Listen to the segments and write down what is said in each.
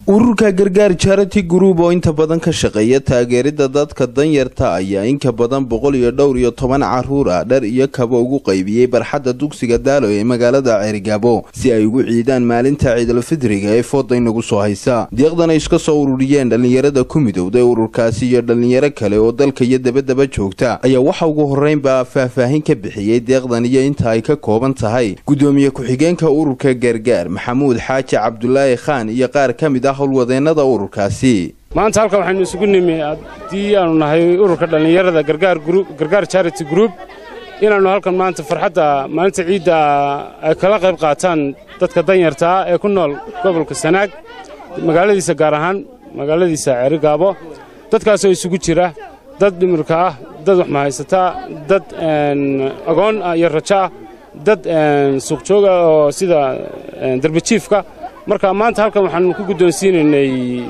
ururka gargaar charity group oo inta badan ka shaqeeya taageerida dadka danyarta ayaa inka badan boqol iyo dhowr iyo toban caruur ah dhar iyo kaba ugu qaybiyey barxadda dugsiga daalo ee magaalada ceerigaabo si ay ugu ciidaan maalinta ciidalfidriga ee fooda inagu soo haysa deeqdan ay iska soo ururiyeen dhallinyarada ku midowday ururkaasi iyo dhallinyaro kale oo dalka iyo dabadaba joogta ayaa waxa ugu horreynba faahfaahin ka bixiyey deeqdan iyo inta ay ka kooban tahay gudoomiye ku-xigeenka ururka gargaar maxamuud xaaji cabdulaahi khaan iyo qaar ka mid ah howlwadeenada ururkaasi maanta halkan waxaynu isugu nimi haddii aanu nahay ururka dhallinyarada gargaar charity group inaannu halkan maanta farxadda maalinta ciidda ay kala qayb qaataan dadka danyartaa ee ku nool gobolka sanaag magaaladiisa gaar ahaan magaaladiisa ceerigaabo dadkaasoo isugu jira dad dhimirka ah dad waxmahaysata dad agoon iyo rajo ah dad suuqjooga oo sida darbajiifka marka maanta halkan waxaanu ku guddoonsiinaynay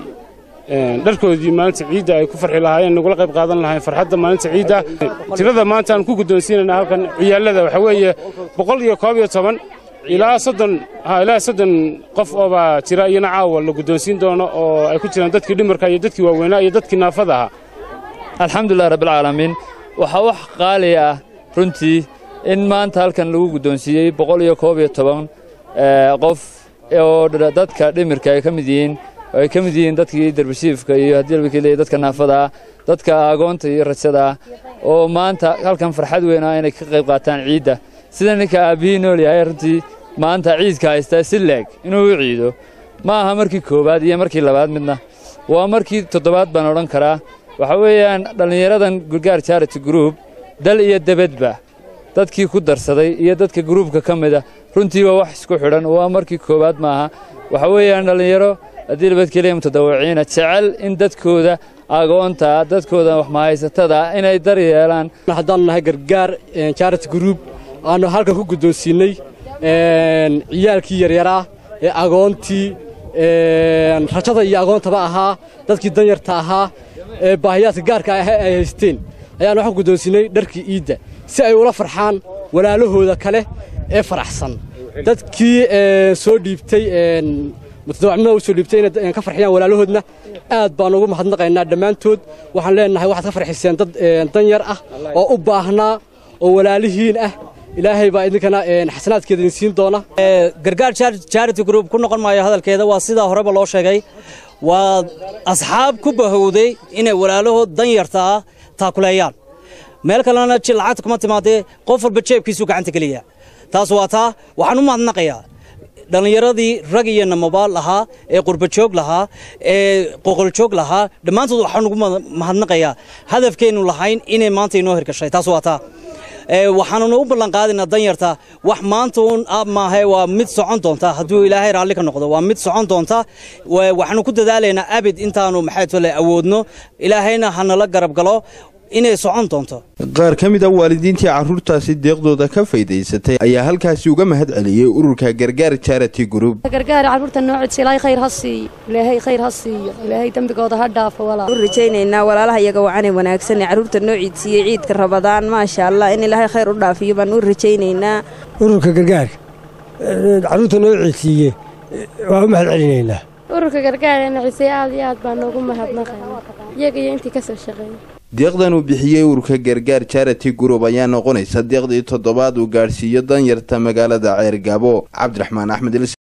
dharkoodii maalinta ciidda ay ku farxi lahaayeen nagula qayb qaadan lahayn farxadda maalinta ciidda tirada maanta aan ku guddoonsiinayna halkan ciyaalada waxaa weeye boqol iyo koob iyo toban ilaa soddon ilaa soddon qof oobaa jira iyana caawa la guddoonsiin doono oo ay ku jiraan dadkii dhimarka iyo dadkii waaweynaa iyo dadkii naafada ahaa alxamdulilah rabbilcaalamiin waxaa wax qaali ah runtii in maanta halkan lagu guddoonsiiyey boqol iyo koob iyo toban qof oo dadka dhimirka ay ka mid yihiin ay ka mid yihiin dadkii darbashiifka iyo haddii labakii leeyahy dadka naafada ah dadka agoonta iyo rajada ah oo maanta halkan farxad weyn ah inay ka qayb qaataan ciidda sida ninka aabbihii nool yahay runtii maanta ciidka haystaa si leeg inuu u ciido ma aha markii koowaad iyo markii labaad midna waa markii toddobaad baan odhan karaa waxa weeyaan dhallinyaradan gargaar charity group dal iyo debedba dadkii ku darsaday iyo dadka gruubka ka mida runtii waa wax isku xidhan waa markii koowaad maaha waxa weeyaan dhallinyaro haddii labadkeliya mutadawiciina jecel in dadkooda agoonta dadkooda waxmahaysatada inay dar yeelaan haddaanu nahay gargaar charity group aanu halkan ku guddoonsiinnay ciyaalkii yaryaraa ee agoontii rajada iyo agoontaba ahaa dadkii danyarta ahaa ee baahiyaadka gaarka ah ay haysteen ayaanu waxaan guddoonsiinnay dharkii iidda si ay ula farxaan walaalahooda kale ee faraxsan dadkii soo dhiibtay mutadawacnimada u soo dhiibtay inay ka farxiyaan walaalahoodna aad baan ugu mahadnaqaynaa dhammaantood waxaan leenahay waxaad ka farxiseen dad danyar ah oo u baahnaa oo walaalihiin ah ilaahay baa idinkana xasanaadkeeda idin siin doona gargaar charity group ku noqon maayo hadalkeeda waa sidaa horeba loo sheegay waa asxaab ku bahowday inay walaalahood danyarta ah taakuleeyaan meel kalena lacagta kuma timaadee qof walba jeebkiisuu gacanta geliya taas waa taa waxaan u mahadnaqayaa dhallinyaradii rag iyo namabaal lahaa ee qurbajoog lahaa ee qoqoljoog lahaa dhammaantood waxaan ugu mahadnaqayaa hadafkeennu lahayn inay maanta inoo hirgashay taas waa taa waxaanuna u ballanqaadaynaa danyarta wax maanta uun maahe waa mid socon doonta hadduu ilaahay raalli ka noqdo waa mid socon doonta waxaanu ku dadaalaynaa abid intaanu maxay tole awoodno ilaahayna hanala garab galo inay socon doonto qaar ka mid a waalidiintii carruurtaasi deeqdooda ka faydaysatay ayaa halkaasi uga mahad celiyey ururka gargaar charity group gargaar carruurta noocodsa ilaahay khayr ha siiyo ilaahay khayr ha siiyo ilaahay dembigooda ha dhaafo walaal u rajaynaynaa walaalaha iyaga wacanay wanaagsan ee carruurta noo ciidsiiyey ciidka rabadaan maasha allah in ilaahay khayr u dhaafiyo baan u rajaynaynaa ururka gargaar carruurta noo ciidsiiye waa u mahad celinaynaa ururka gargaar ee nacisay aad iyo aad baan noogu mahadnaqaynaa iyaga iyo intii ka soo shaqeeyay deeqdan uu bixiyey ururka gargaar charity group ayaa noqonaysa deeqdii toddobaad uu gaadhsiiyo danyarta magaalada ceergaabo cabdiraxmaan axmed